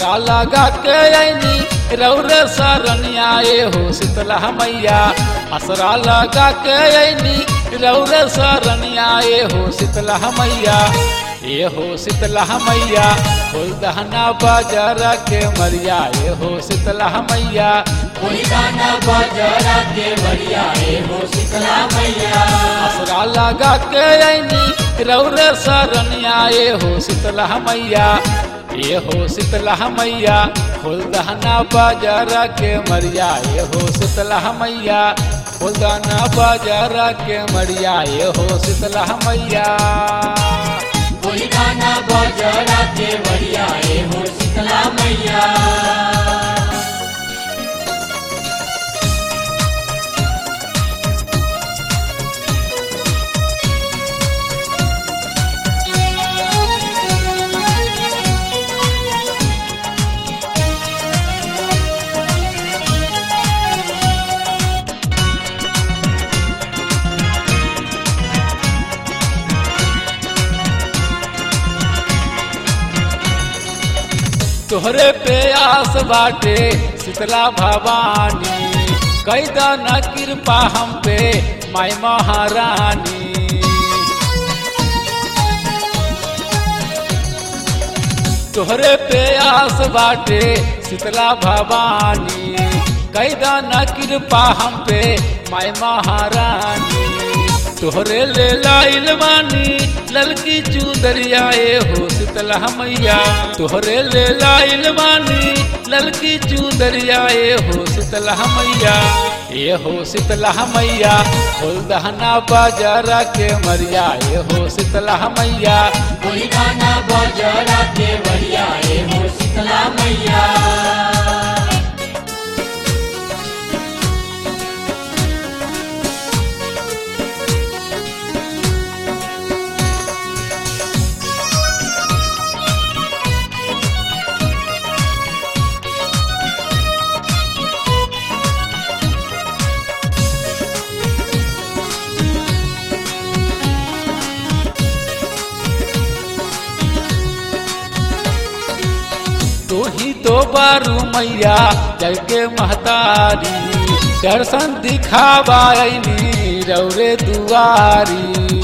असरा लगा के ऐनी रौरे सरनिया ए हो शीतला मैया असरा लगा के ऐनी रौरे सरनिया ए हो शीतला मैया ए हो शीतला मैया खोल दहना बाजार के मरिया ए हो शीतला मैया कोई गाना बजरा के बढ़िया ए हो शीतला मैया असरा लगा के ऐनी रौरे सरनिया ए हो शीतला मैया ए हो शीतला मैया खोल दहना बाजार के मरिया ए हो शीतला मैया खोल दहना बाजार के मरिया ए हो शीतला मैया कोई गाना बजरा के बढ़िया ए हो शीतला मैया तोहरे पे आस बाटे शीतला भवानी कैदा न कृपा हम पे माई महारानी तोहरे पे आस बाटे शीतला भवानी कैदा न कृपा हम पे माई महारानी तोहरे ले लाइल बानी ललकी चूदरिया ए हो शीतला मैया तोहरे ले लाइल बानी ललकी चूदरिया ए हो शीतला मैया ए हो शीतला मैया खोल दहना बाजारा के मरिया ए हो शीतला मैया कोई गाना बजरा के बढ़िया ए हो शीतला मैया तू ही तो बारू मैया जल के महतारी दर्शन दिखावाई रौरे दुआरी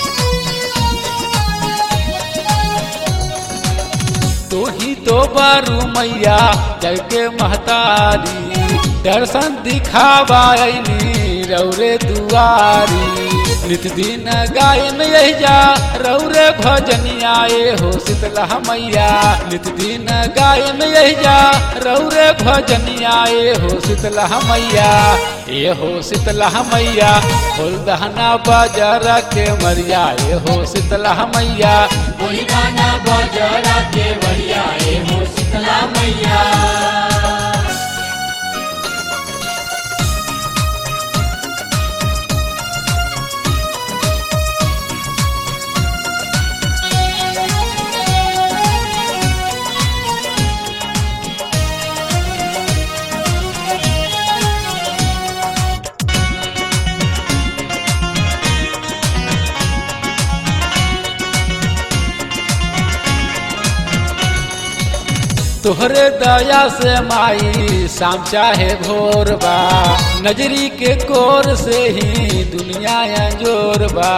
तू ही तो बारू मैया जल के महतारी दर्शन दिखावाई रौरे दुआरी नित दिन गायन यही जा रौरे भजनिया ए हो शीतला मैया नित दिन गायन यही जा रौरे भजनिया ए हो शीतला मैया ए हो शीतला मैया खोल दहना बाजारा के मरिया ए हो शीतला मैया कोई गाना बजरा के बढ़िया ए हो शीतला मैया तोहरे दया से माई शाम चाहे भोर बा नजरी के कोर से ही दुनिया अंजोर बा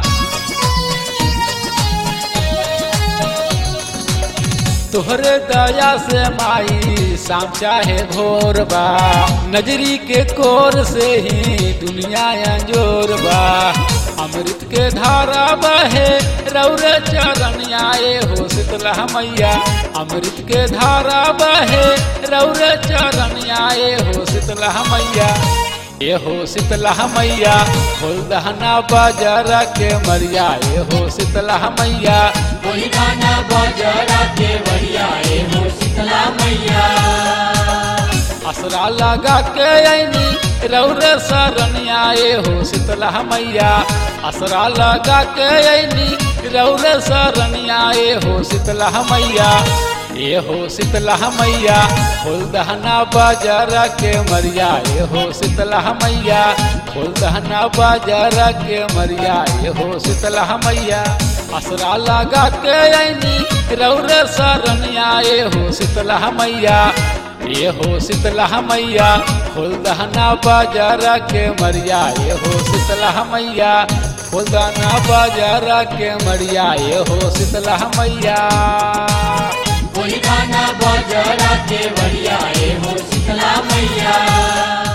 तोहरे दया से माई शाम चाहे भोर बा नजरी के कोर से ही दुनिया अंजोर बा अमृत के धारा बहे रौरे चरण आए हो शीतला मैया अमृत के धारा बहे रौरे चरण आए हो शीतला मैया ए हो शीतला मैया खोल दहना बाजारा के मरिया ए हो शीतला मैया कोई गाना बजरा के बढ़िया ए हो शीतला मैया असरा लगा के ऐनी रौरे सरनिया ए हो शीतला मैया असरा लगा के ऐनी रौरे सरनिया ए हो शीतला मैया ए हो शीतला मैया खोल दहना बाजारा के मरिया ए हो शीतला मैया खोल दहना बाजारा के मरिया ए हो शीतला मैया असरा लगा के ऐनी रौरे सरनिया ए हो शीतला मैया ये हो शीतला मैया फुलदाना बाजार के मरिया ये हो शीतला मैया फुलदाना बाजार के मरिया ये हो शीतला मैया कोई गाना बजरा के बढ़िया ए हो शीतला मैया